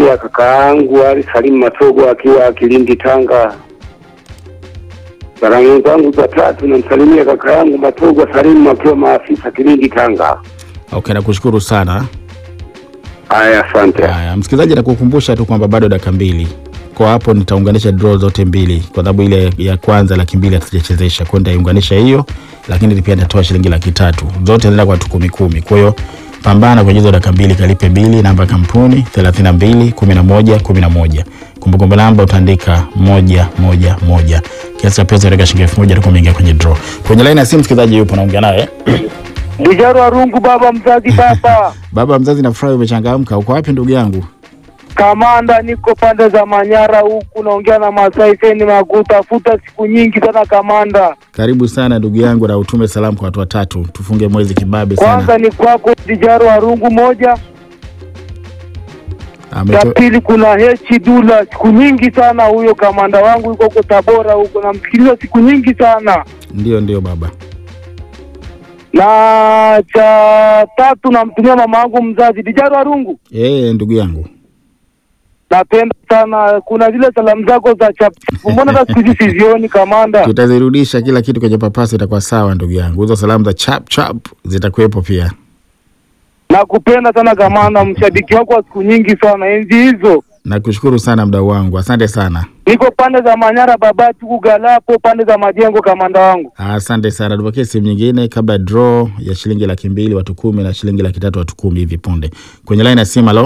namsalimia kaka yangu Ali Salimu Matogo akiwa Kilindi Tanga. Salamu zangu za tatu namsalimia kaka yangu Matogo Salimu akiwa maafisa Kilindi Tanga. Okay, nakushukuru sana. Haya, asante. Haya, msikilizaji, nakukumbusha tu kwamba bado dakika mbili kwa hapo, nitaunganisha draw zote mbili, kwa sababu ile ya kwanza laki mbili hatujachezesha, kwa hiyo nitaiunganisha hiyo, lakini pia nitatoa shilingi laki tatu zote zinaenda kwa watu kumi kumi. Kwa hiyo pambana kwenye hizo dakika mbili, kalipe bili. Namba ya kampuni 32 11 11. Kumbukumbu namba utaandika moja moja moja. Kiasi cha pesa utaweka shilingi elfu moja utakuwa umeingia kwenye draw. Kwenye line ya simu msikilizaji yupo, naongea naye Dijaro Arungu, baba mzazi, baba baba mzazi. Nafurahi umechangamka. Uko wapi ndugu yangu? kamanda, niko pande za Manyara huku, naongea na Masai Seni Maguta. Futa siku nyingi sana kamanda. Karibu sana ndugu yangu, na utume salamu kwa watu watatu, tufunge mwezi kibabe Kwanza sana. ni kwako Dijaro Arungu moja, ya Ameto... pili kuna Hechi Dula, siku nyingi sana huyo kamanda wangu yuko huko Tabora huko, namsikiliza siku nyingi sana Ndio, ndio baba. na cha tatu namtumia mama yangu mzazi Dijaro Arungu, Eh, ndugu yangu napenda sana. Kuna zile salamu zako za chapu, mbona hata siku hizi sizioni kamanda? tutazirudisha kila kitu kwenye papasi, itakuwa sawa ndugu yangu. Hizo salamu za chap chap zitakuwepo pia. Nakupenda sana kamanda, mshabiki wako wa siku nyingi sana, enzi hizo. Nakushukuru sana mdau wangu, asante sana, Niko pande za Manyara, Babati, Kugalapo, pande za Majengo, kamanda wangu. asante sana. Tupokee simu nyingine kabla draw ya shilingi laki mbili watu kumi na shilingi laki tatu watu kumi hivi punde. Kwenye line ya simu, halo,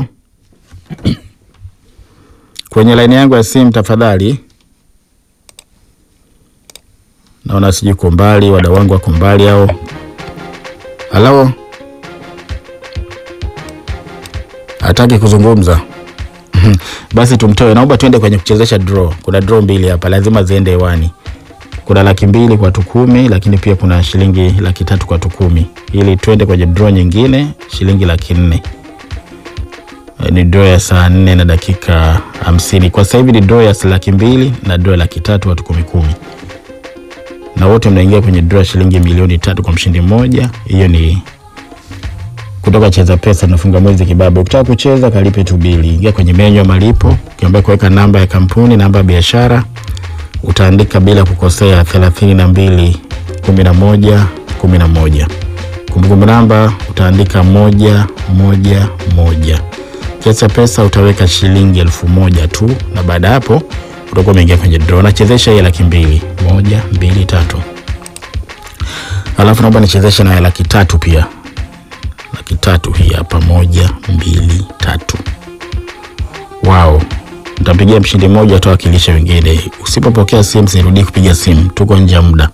kwenye line yangu ya simu tafadhali. Naona sijui uko mbali, wadau wangu wako mbali au halo, hataki kuzungumza. Basi tumtoe, naomba tuende kwenye kuchezesha draw. Kuna draw mbili hapa, lazima ziende hewani. Kuna laki mbili kwa watu kumi, lakini pia kuna shilingi laki tatu kwa watu kumi, ili tuende kwenye draw nyingine shilingi laki nne. Eh, Ni draw ya saa nne na dakika hamsini. Kwa sasa hivi ni draw ya laki mbili na draw ya laki tatu watu kumi kumi, na wote mnaingia kwenye draw ya shilingi milioni tatu kwa mshindi mmoja. Hiyo ni kutoka Cheza Pesa, tunafunga mwezi kibabe. Ukitaka kucheza kalipe tu bili, ingia kwenye menyu ya malipo, ukiambia kuweka namba ya kampuni, namba ya biashara, utaandika bila kukosea thelathini na mbili kumi na moja kumi na moja. Kumbukumbu namba utaandika moja moja moja. Kiasi cha pesa utaweka shilingi elfu moja tu, na baada ya hapo utakuwa umeingia kwenye draw. Nachezesha hii ya laki mbili, moja mbili tatu, alafu naomba nichezeshe na ya laki tatu pia laki tatu hii hapa, moja mbili tatu. Wow, ntampigia mshindi mmoja atawakilisha wengine. Usipopokea simu sirudii kupiga simu, tuko nje ya muda.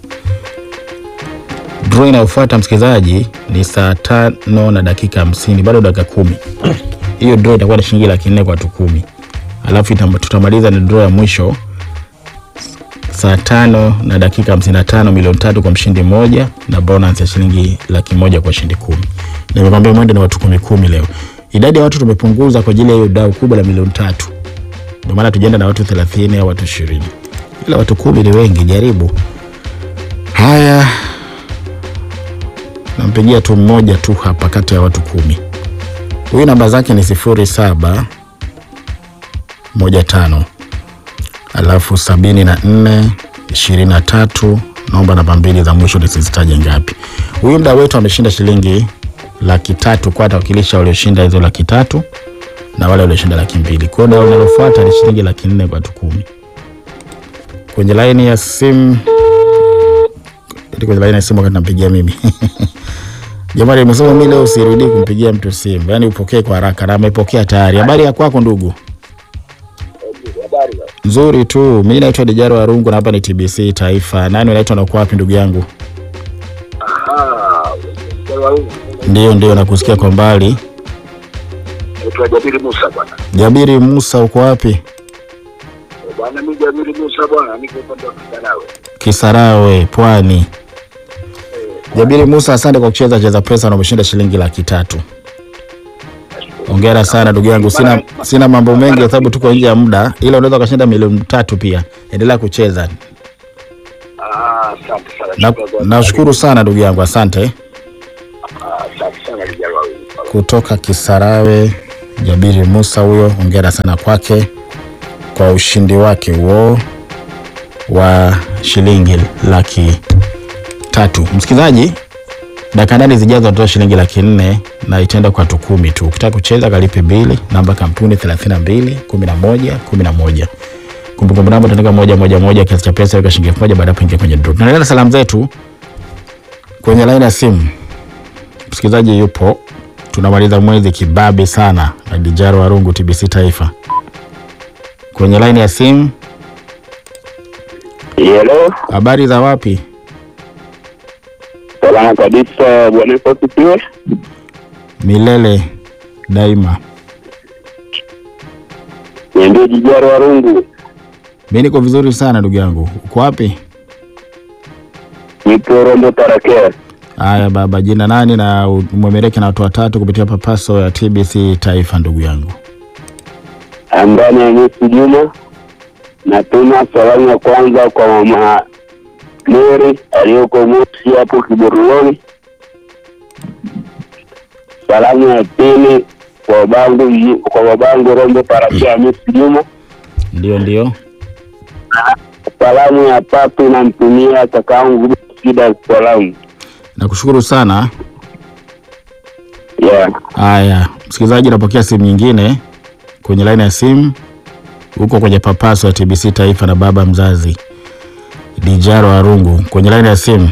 Draw inayofuata msikilizaji ni saa tano na dakika hamsini, bado dakika kumi. Hiyo draw itakuwa ni shilingi laki nne kwa watu kumi, alafu itam- tutamaliza na draw ya mwisho saa tano na dakika hamsini na tano milioni tatu kwa mshindi mmoja na bonus ya shilingi laki moja kwa shindi kumi. Nimekwambia mwendo ni watu kumi kumi leo. Idadi ya watu tumepunguza kwa ajili ya hiyo dau kubwa la milioni tatu, ndio maana tujaenda na watu thelathini au watu ishirini, ila watu kumi ni wengi. Jaribu haya, nampigia tu mmoja tu hapa kati ya watu kumi. Huyu namba zake ni sifuri saba moja tano alafu sabini na nne ishirini na tatu naomba namba mbili za mwisho nisizitaje ngapi. Huyu mda wetu ameshinda shilingi laki tatu kwa atawakilisha walioshinda hizo laki tatu na wale walioshinda laki mbili. Kwa hiyo dau linalofuata ni shilingi laki nne kwa watu kumi. Kwenye laini ya simu eti kwenye laini ya simu wakati nampigia mimi jamani, nimesema mimi leo sirudi kumpigia mtu simu, yaani upokee kwa haraka, na amepokea tayari. Habari ya kwako ndugu? Nzuri tu. Mi naitwa Dijaro Warungu na hapa ni TBC Taifa. Nani unaitwa na uko wapi ndugu yangu? Ndio, ndio, nakusikia kwa mbali. Naitwa Jabiri Musa bwana. Jabiri Musa, uko wapi? Bwana mimi Jabiri Musa bwana, niko upande wa Kisarawe. Kisarawe, Pwani. Jabiri Musa, asante kwa kucheza cheza pesa na umeshinda shilingi laki tatu. Hongera sana ndugu yangu. Sina, sina mambo mengi kwa sababu tuko nje ya muda, ila unaweza ukashinda milioni tatu pia. Endelea kucheza. Ah, asante sana. Na- Shukrani bwana. Nashukuru sana ndugu yangu, asante. Ah, Asante sana Dijaro Warungu. kutoka Kisarawe Jabiri Musa huyo, hongera sana kwake kwa ushindi wake huo wa shilingi laki tatu. Msikilizaji, dakika ndani zijazo natoa shilingi laki nne na itaenda kwa watu kumi tu. Ukitaka kucheza kalipe bili, namba kampuni 32 11 11. Kumbukumbu namba utaandika moja moja moja, kiasi cha pesa weka shilingi elfu moja baada ya kuingia kwenye draw. Tunaendelea na salamu zetu kwenye laini ya simu. Msikilizaji yupo, tunamaliza mwezi kibabe sana na Dijaro Warungu TBC Taifa kwenye laini ya simu. Hello, Habari za wapi? salama kabisa bwana, Yesu asifiwe. Milele daima. Niambie Jijaro Warungu, Mi niko vizuri sana ndugu yangu, uko wapi? nipo Rombo Tarakea. Haya baba, jina nani na umwemeleke na watu watatu kupitia papaso ya TBC Taifa ndugu yangu. Ndani ya Yesu Juma, natuma salamu ya kwanza kwa mama Mary aliyoko Moshi hapo Kiboroloni. Salamu ya pili kwa babangu kwa babangu Rombo Tarakea Yesu Juma. Ndio, ndio. Salamu ya tatu namtumia kakaangu Sida salamu. Nakushukuru sana. Yeah. Haya, msikilizaji, napokea simu nyingine kwenye laini ya simu huko kwenye papaso ya TBC Taifa na baba mzazi Dijaro Arungu kwenye laini ya simu.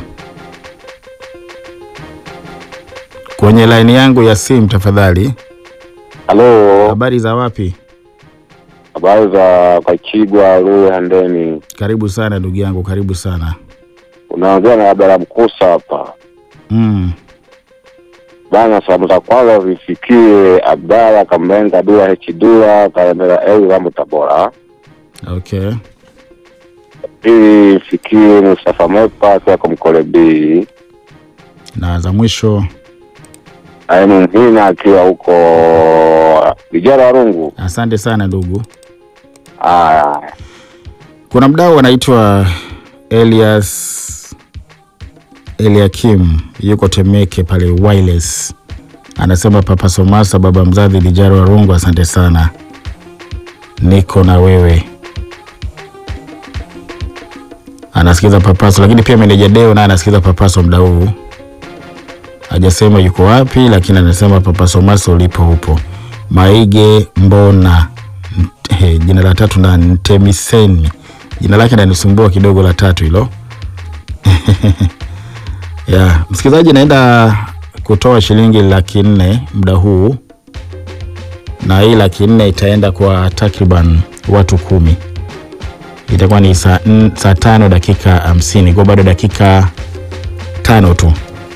Kwenye laini yangu ya simu tafadhali. Halo, Habari za wapi? habari za Kachigwa Luya Handeni. Karibu sana ndugu yangu, karibu sana. Unaongea na Abdala Mkusa hapa Mm. bana. Salamu za kwanza zifikie Abdala Kambenga Dula Hechidula Kalendera Eu Rambo Tabora. Okay. Pili fikie Mustafa Mepa akiwa Komkole B. Na za mwisho, Ainu Mhina akiwa huko Vijara Warungu. asante sana ndugu. Aya, Kuna mdau anaitwa Elias Eliakim yuko Temeke pale Wireless, anasema Papa Somasa, baba mzazi Dijaro Warungu, asante sana, niko na wewe. Anasikiza Papaso, lakini pia meneja Deo naye anasikiza Papaso mda huu, hajasema yuko wapi, lakini anasema Papa Somasa ulipo upo. Maige Mbona He, jina la tatu na Ntemiseni, jina lake nanisumbua kidogo la tatu hilo. ya msikilizaji, naenda kutoa shilingi laki nne muda huu, na hii laki nne itaenda kwa takriban watu kumi. Itakuwa ni saa, n- saa tano dakika hamsini kwa bado dakika tano tu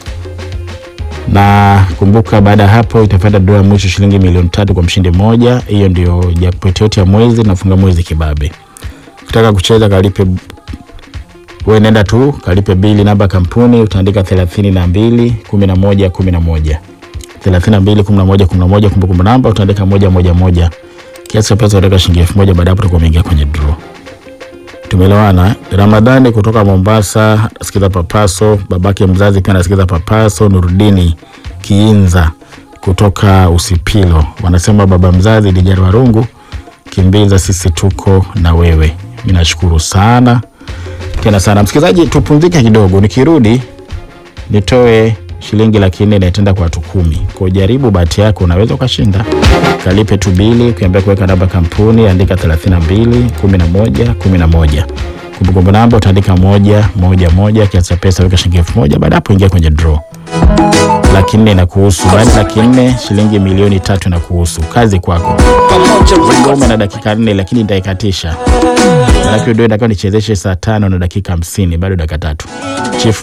na kumbuka, baada ya hapo itapata dola ya mwisho shilingi milioni tatu kwa mshindi mmoja. Hiyo ndio jackpot yote ya mwezi, nafunga mwezi kibabe. Ukitaka kucheza kalipe, wewe nenda tu kalipe bili, namba kampuni utaandika thelathini na mbili kumi na moja kumi na moja thelathini na mbili kumi na moja kumi na moja kumbukumbu namba utaandika moja moja moja, kiasi cha pesa utaweka shilingi elfu moja Baada ya hapo utakuwa umeingia kwenye draw. Tumeelewana. eh? Ramadhani kutoka Mombasa nasikiza Papaso, babake mzazi pia anasikiza Papaso. Nurudini Kiinza kutoka Usipilo wanasema baba mzazi Dijari Warungu, kimbiza, sisi tuko na wewe. Mi nashukuru sana tena sana. Msikilizaji, tupumzike kidogo, nikirudi nitoe shilingi laki nne inaitenda kwa watu kumi. Kwa jaribu bahati yako, unaweza ukashinda. Kalipe tu bili, ukiambia kuweka namba kampuni, andika 32 11 11. Kumbukumbu namba utaandika moja moja moja, kiasi cha pesa weka shilingi elfu moja. Baada hapo ingia kwenye draw. Laki nne inakuhusu, baada ya laki nne shilingi milioni tatu inakuhusu. Kazi kwako. Ngoma na dakika nne, lakini nitaikatisha. Manake ndio itakuwa nichezeshe saa tano na dakika hamsini, bado dakika tatu. Chief